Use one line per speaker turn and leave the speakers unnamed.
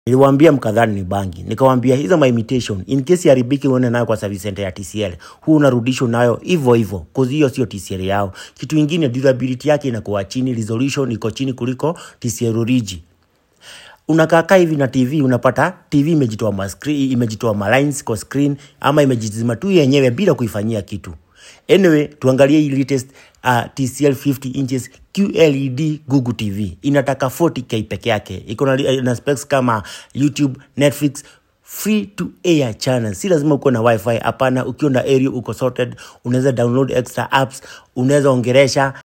Niliwaambia mkadhani ni bangi. Nikawaambia hizo my imitation in case yaribiki uone nayo kwa service center ya TCL. Huu unarudishwa nayo hivyo hivyo. Cause hiyo sio TCL yao. Kitu ingine durability yake inakuwa chini, resolution iko chini kuliko TCL origi. Unakaa hivi na TV unapata TV imejitoa ma screen, imejitoa ma lines kwa screen ama imejizima tu yenyewe bila kuifanyia kitu. Anyway, tuangalie hii latest uh, TCL 50 inches QLED Google TV. Inataka 40k peke yake. Iko na, na specs kama YouTube, Netflix, free to air channel. Si lazima uko na wifi, hapana. Ukiwa na area uko sorted, unaweza download extra apps, unaweza ongeresha